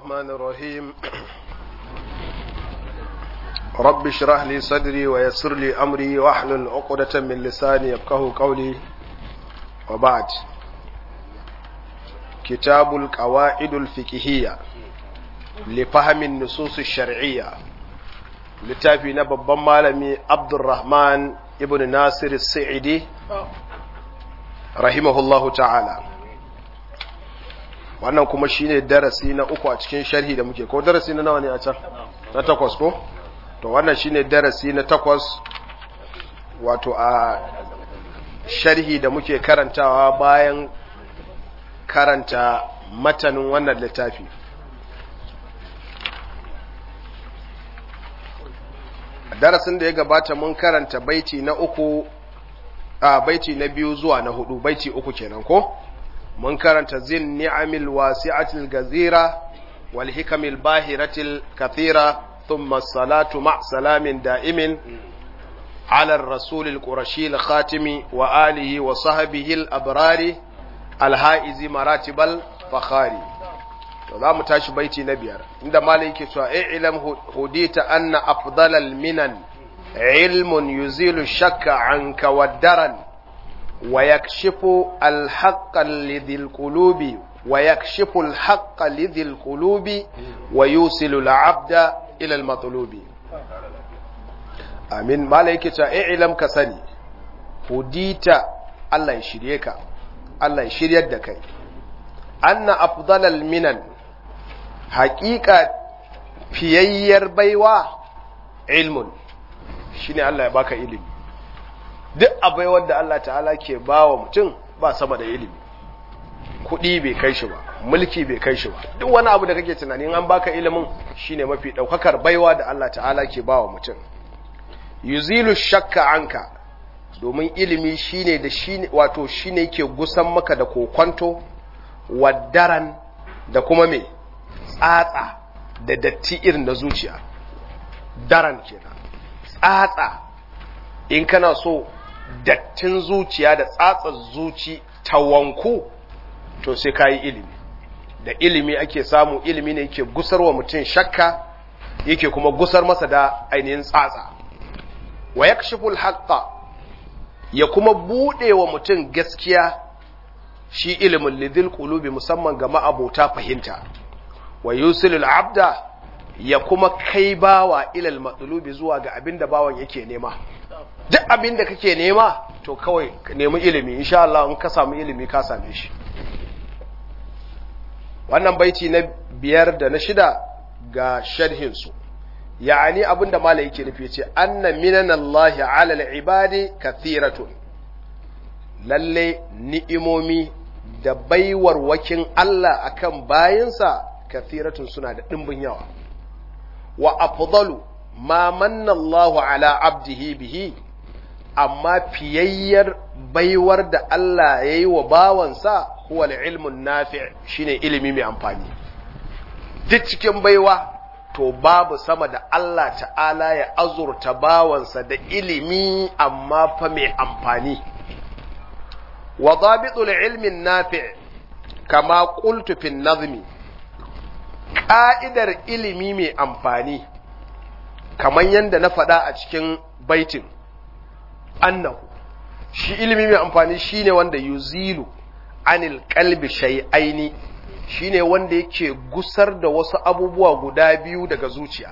الرحمن الرحيم رب اشرح لي صدري ويسر لي أمري واحلل عقدة من لساني يفقه قولي وبعد كتاب القواعد الفقهية لفهم النصوص الشرعية littafi na babban malami abdurrahman ibn nasir sa'idi rahimahullahu ta'ala wannan kuma shine darasi na uku a cikin sharhi da muke ko darasi na nawa ne a can na takwas ko to wannan shine darasi na takwas wato a sharhi da muke karantawa bayan karanta matanin wannan littafi darasin da ya gabata mun karanta baiti na uku a baiti na biyu zuwa na hudu baiti uku kenan ko mun karanta zin ni'amil wasi'atil gazira wal hikamil bahiratil kathira thumma salatu ma salamin da'imin على الرسول القرشي الخاتم وآله وصحبه الأبرار الهائز مراتب الفخاري za mu tashi baiti na biyar inda malai yake cewa i'lam hudita anna afdalal minan ilmun yuzilu shakka anka waddaran wa yakshifu alhaqqa lidhil qulubi wa yakshifu alhaqqa lidhil qulubi wa yusilu al'abda ila almatlubi amin malai yake cewa i'lam ka sani hudita Allah ya shirye ka Allah ya shiryar da kai anna afdalal minan haƙiƙa fiyayyar baiwa ilmun shine Allah ya baka ilimi duk abai wanda Allah ta'ala ke bawa mutum ba sama da ilimi kuɗi bai kai shi ba mulki bai kai shi ba duk wani abu da kake tunanin an baka ilimin shine mafi ɗaukakar baiwa da Allah ta'ala ke bawa mutum yuzilu shakka anka domin ilimi shine da shine wato shine yake gusan maka da kokwanto waddaran da kuma me tsatsa da datti irin na zuciya daran kenan tsatsa in kana so dattin zuciya da tsatsar zuci ta wanku to sai ka yi ilimi da ilimi ake samu ilimi ne yake gusar wa mutum shakka yake kuma gusar masa da ainihin tsatsa wa yakshiful haqqa ya kuma bude wa mutum gaskiya shi ilimin lidil qulubi musamman ga ma'abota fahimta wa yusilul abda ya kuma kai bawa ilal matsulubi zuwa ga abin da bawan yake nema duk abin da kake nema to kawai nemi ilimi insha Allah in ka samu ilimi ka same shi wannan baiti na biyar da na shida ga sharhin su ya'ani abin da malai yake nufi ce anna minallahi ala al-ibadi kathiratun lalle ni'imomi da baiwar wakin Allah akan bayinsa kathiratun suna da ɗimbin yawa wa afdalu ma manna Allahu ala abdihi bihi amma fiyayyar baiwar da Allah ya yi wa bawansa huwa ilmun nafi shine ilimi mai amfani duk cikin baiwa to babu sama da Allah ta'ala ya azurta bawansa da ilimi amma fa mai amfani wa dhabitul ilmin nafi kama qultu fi nazmi ƙa'idar ilimi mai amfani, kamar yadda na faɗa a cikin baitin, annahu, shi ilimi mai amfani shi ne wanda yuzilu anil kalbi shay'aini shi ne wanda yake gusar da wasu abubuwa guda biyu daga zuciya.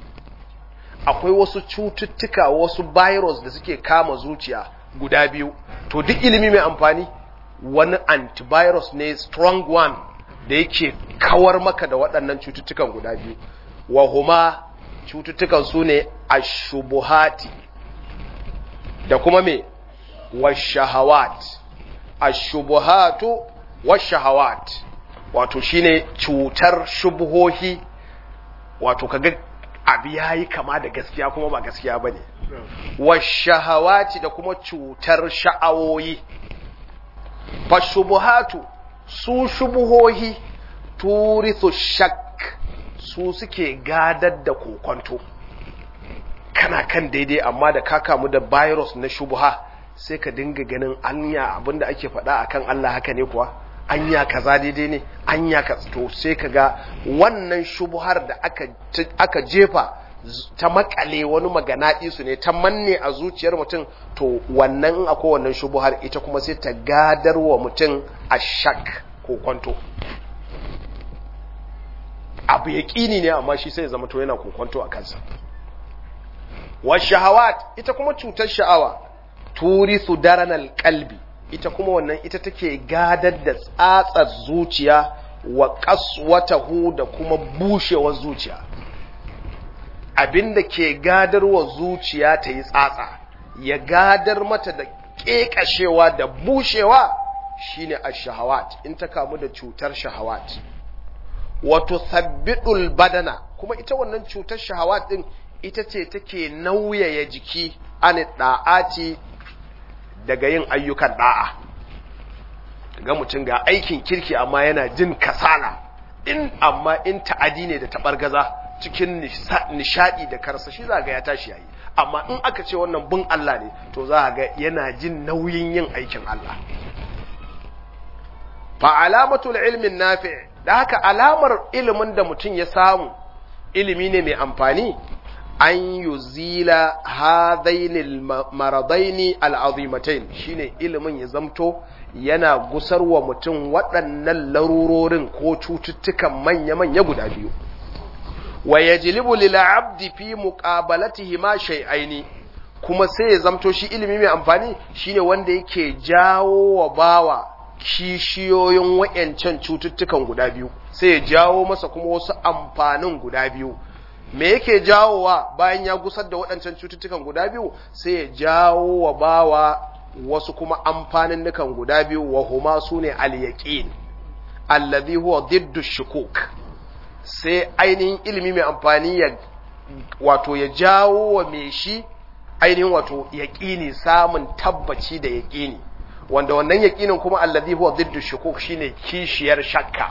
Akwai wasu cututtuka, wasu virus da suke kama zuciya guda biyu, to duk ilimi mai amfani, wani antivirus ne strong one. da yake kawar maka da waɗannan cututtukan guda biyu wa huma cututtukan su ne ashubuhati da kuma me washahawat ashubuhatu washahawat wato shine cutar shubuhohi wato kaga abu yayi kama da gaskiya kuma ba gaskiya bane washahawati da kuma cutar sha'awoyi fashubuhatu su shubuhohi turithu shak su suke gadar da kokonto kana kan daidai amma da ka kamu da virus na shubuha sai ka dinga ganin anya abinda ake faɗa akan Allah haka ne kuwa anya kaza daidai ne anya ka to sai kaga wannan shubuhar da aka aka jefa ta makale wani maganaɗi su ne ta manne a zuciyar mutum to wannan in akwai wannan shubuhar ita kuma sai ta gadar wa mutum a shak ko kwanto abu ya ƙini ne amma shi sai zama to yana kokonto a kansa wa shahawat ita kuma cutar sha'awa turithu daranal qalbi ita kuma wannan ita take gadar da tsatsar zuciya wa qaswatahu da kuma bushewar zuciya abinda ke gadarwa zuciya ta yi tsatsa ya gadar mata da ƙeƙashewa da bushewa shine ash-shahawat in ta kamu da cutar shahawat wato sabbidul badana kuma ita wannan cutar shahawat din ita ce take nauyaya jiki an da'ati daga yin ayyukan da'a ga mutum ga aikin kirki amma yana jin kasala in amma in ta'adi ne da tabargaza cikin nishadi da karsashi za ga ya tashi yayi amma in aka ce wannan bin Allah ne to za ga yana jin nauyin yin aikin Allah fa alamatul ilmin nafi' da haka alamar ilimin da mutum ya samu ilimi ne mai amfani an yuzila hadainil maradaini al'azimatain shine ilimin ya zamto yana gusarwa mutum waɗannan larurorin ko cututtukan manya-manya guda biyu wa yajlibu lil abdi fi muqabalatihi ma shay'aini kuma sai ya zamto shi ilimi mai amfani shine wanda yake jawo wa bawa kishiyoyin wayancan cututtukan guda biyu sai ya jawo masa kuma wasu amfanin guda biyu me yake jawowa bayan ya gusar da waɗancan cututtukan guda biyu sai ya jawo wa bawa wasu kuma amfanin nukan guda biyu wa huma sune al-yaqin allazi huwa diddu shukuk sai ainihin ilimi mai amfani ya wato ya jawo wa mai shi ainihin wato yaƙini samun tabbaci da yaƙini wanda wannan yaƙinin kuma allazi huwa diddu shukuk shine kishiyar shakka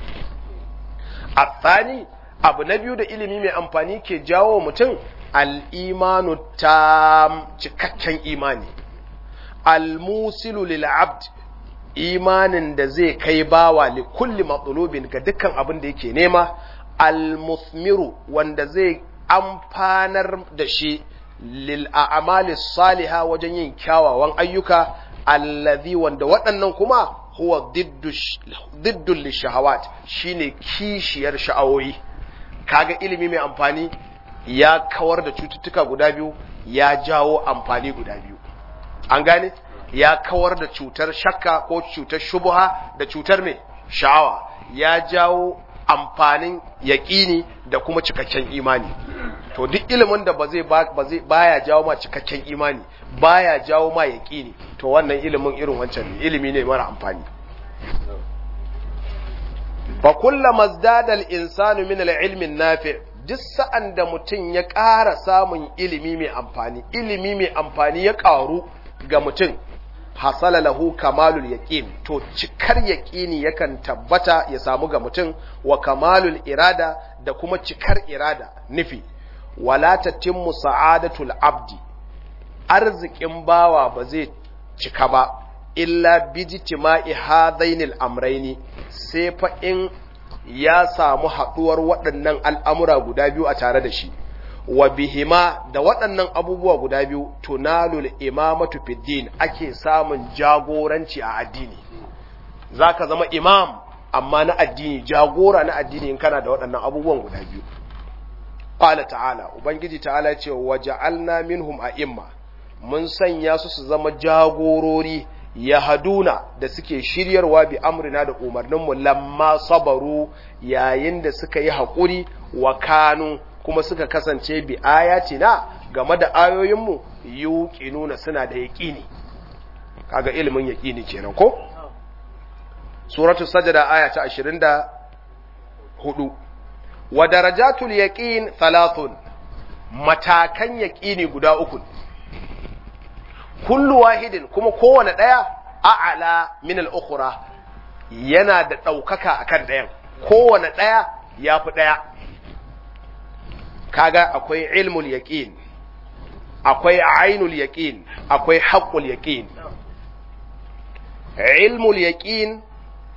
athani abu na biyu da ilimi mai amfani ke jawo mutum al-imanu tam cikakken imani al-musilu lil abd imanin da zai kai bawa li kulli matsalobin ga dukkan abin da yake nema al-musmiru wanda zai amfanar da shi lil a'mali saliha wajen yin kyawawan ayyuka allazi wanda waɗannan kuma huwa diddul lishahawat shine kishiyar sha'awoyi kaga ilimi mai amfani ya kawar da cututtuka guda biyu ya jawo amfani guda biyu an gane ya kawar da cutar shakka ko cutar shubuha da cutar mai sha'awa ya jawo amfanin yaƙini da kuma cikakken imani to duk ilimin da ba zai ba zai baya jawo ma cikakken imani baya jawo ma yaƙini to wannan ilimin irin wancan ne ilimi ne mara amfani fa kullama zdada al-insanu min al-ilmi nafi duk sa'an da mutum ya ƙara samun ilimi mai amfani ilimi mai amfani ya ƙaru ga mutum hasala lahu kamalul yaqin to cikar yaqini yakan tabbata ya samu ga mutum wa kamalul irada da kuma cikar irada nufi wala tatimmu sa'adatul abdi arzikin bawa ba zai cika ba illa bijtima'i hadainil amraini sai fa in ya samu haduwar waɗannan al'amura guda biyu a tare da shi wa bihima da waɗannan abubuwa guda biyu tunalul imamatu fiddin ake samun jagoranci a addini zaka zama imam amma na addini jagora na addini in kana da waɗannan abubuwan guda biyu qala ta'ala ubangiji ta'ala ya ce waja'alna minhum a'imma mun sanya su su zama jagorori yahaduna da suke shiryarwa bi amrina da umarninmu lamma sabaru yayin da suka yi haƙuri wa kanu kuma suka kasance bi ayatina game da ayoyinmu yuqinuna suna da yaqini kaga ilimin yaqini kenan ko suratul sajda aya ta 24 wa darajatul yaqin thalathun matakan yaqini guda uku kullu wahidin kuma kowane daya a'ala min al-ukhra yana da daukaka akan dayan kowane daya yafi daya kaga akwai ilmul yaqin akwai ainul yaqin akwai haqqul yaqin ilmul yaqin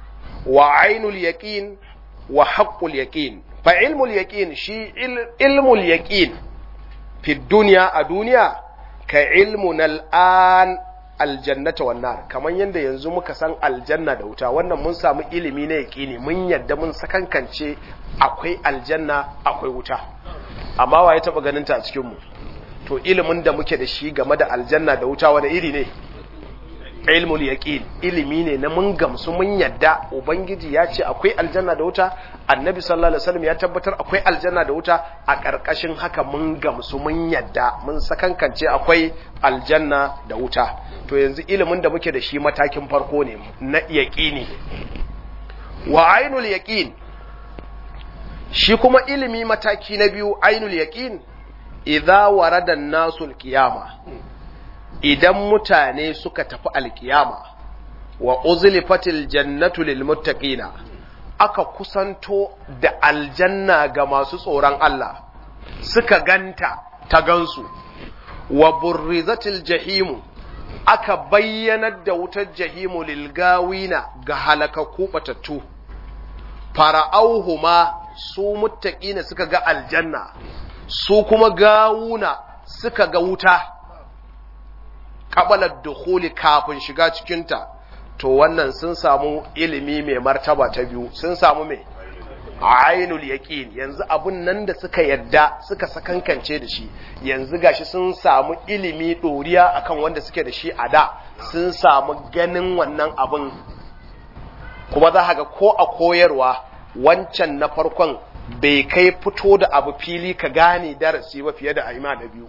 wa ainul yaqin wa haqqul yaqin fa ilmul yaqin shi ilmul yaqin fi dunya a duniya ka ilmun al'an aljannata wan nar kaman yanda yanzu muka san aljanna da wuta wannan mun samu ilimi na yaqini mun yadda mun sakankance akwai aljanna akwai wuta amma waye taba ganin ta a cikin mu to ilimin da muke da shi game da aljanna da wuta wani iri ne ilmul yaqin ilimi ne na mun gamsu mun yadda ubangiji ya ce akwai aljanna da wuta annabi sallallahu alaihi wasallam ya tabbatar akwai aljanna da wuta a ƙarƙashin haka mun gamsu mun yadda mun sakankance akwai aljanna da wuta to yanzu ilimin da muke da shi matakin farko ne na yaqini wa ainul yaqin shi kuma ilimi mataki na biyu ainul yaqin idza warada an-nasul qiyama idan mutane suka tafi alkiyama wa uzlifatil jannatu lil muttaqina aka kusanto da aljanna ga masu tsoron Allah suka ganta ta gansu wa burrizatil jahimu aka bayyanar da wutar jahimu lil gawina ga halakakku batattu fara'auhuma su muttaqina suka ga aljanna su kuma gawuna suka ga wuta kabalar dukhuli kafin shiga cikinta to wannan sun samu ilimi mai martaba ta biyu sun samu mai ainul yaqin yanzu abun nan da suka yadda suka sakankance da shi yanzu gashi sun samu ilimi doriya akan wanda suke da shi a da sun samu ganin wannan abun kuma za ga ko a koyarwa wancan na farkon bai kai fito da abu fili ka gane darasi ba fiye da aima na biyu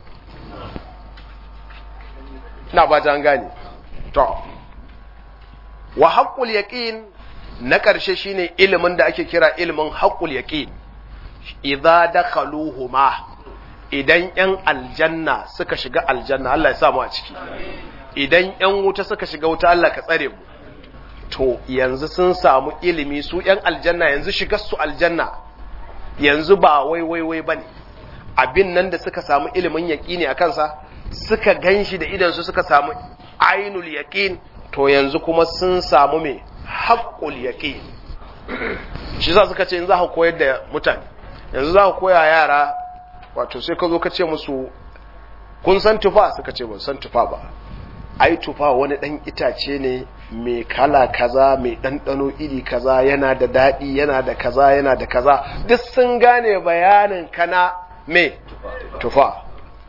na ba ta gane to wa haqqul yaqin na ƙarshe shine ilimin da ake kira ilimin haqqul yaqin idza dakhaluhuma idan yan aljanna suka shiga aljanna Allah ya sa mu a ciki idan yan wuta suka shiga wuta Allah ka tsare mu to yanzu sun samu ilimi su yan aljanna yanzu shigar su aljanna yanzu ba wai wai wai bane abin nan da suka samu ilimin yaqini a kansa suka gan shi da idansu suka samu ainul yaqin to yanzu kuma sun samu me haqqul yaqin shi za suka ce in za ka koyar da mutane yanzu za ka koya yara wato sai ka zo ka ce musu kun san tufa suka ce ban san tufa ba ai tufa wani dan itace ne mai kala kaza mai ɗanɗano iri kaza yana da daɗi yana da kaza yana da kaza duk sun gane bayanin kana me tufa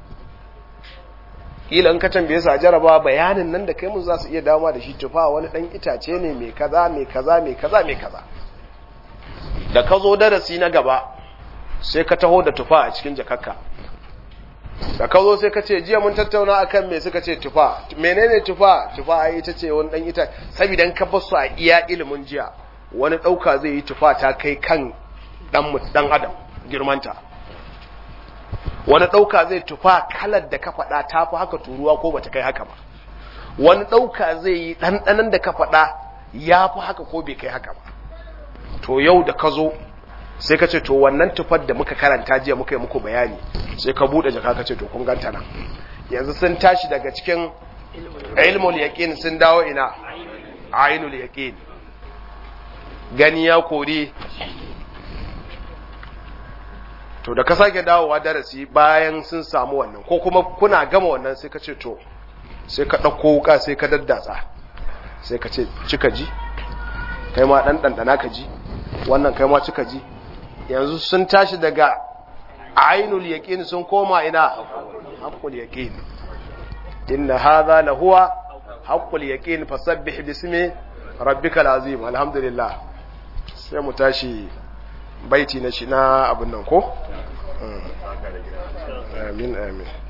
kila in ka tambaye su a jaraba bayanin nan da kai mun za su iya dama da shi tufa wani dan itace ne mai kaza mai kaza mai kaza mai kaza da ka zo darasi na gaba sai ka taho da tufa a cikin jakakka da ka zo sai ka ce jiya mun tattauna akan me suka ce tufa menene tufa tufa ai ita ce wani dan ita saboda in ka bar su a iya ilimin jiya wani dauka zai yi tufa ta kai kan dan dan adam girmanta wani ɗauka zai tufa kalar da ka faɗa ta fi haka turuwa ko bata kai haka ba wani ɗauka zai yi ɗanɗanan da ka faɗa ya fi haka ko bai kai haka ba to yau da ka zo sai ka ce to wannan tufar da muka karanta jiya muka yi muku bayani sai ka buɗe jaka ka ce to kun ganta nan yanzu sun tashi daga cikin ilmul yaqin sun dawo ina ainul yaqin gani ya kori to da ka sake dawowa darasi bayan sun samu wannan ko kuma kuna gama wannan sai ka ce to sai ka ɗauko wuka sai ka daddatsa sai ka ce cika ji kai ma ɗan ɗanɗana ka ji wannan kai ma cika ji yanzu sun tashi daga ainul yaqin sun koma ina haqqul yaqin inna hadha la huwa haqqul yaqin fasabbih bismi rabbikal azim alhamdulillah sai mu tashi baiti na shi na abin nan ko amin amin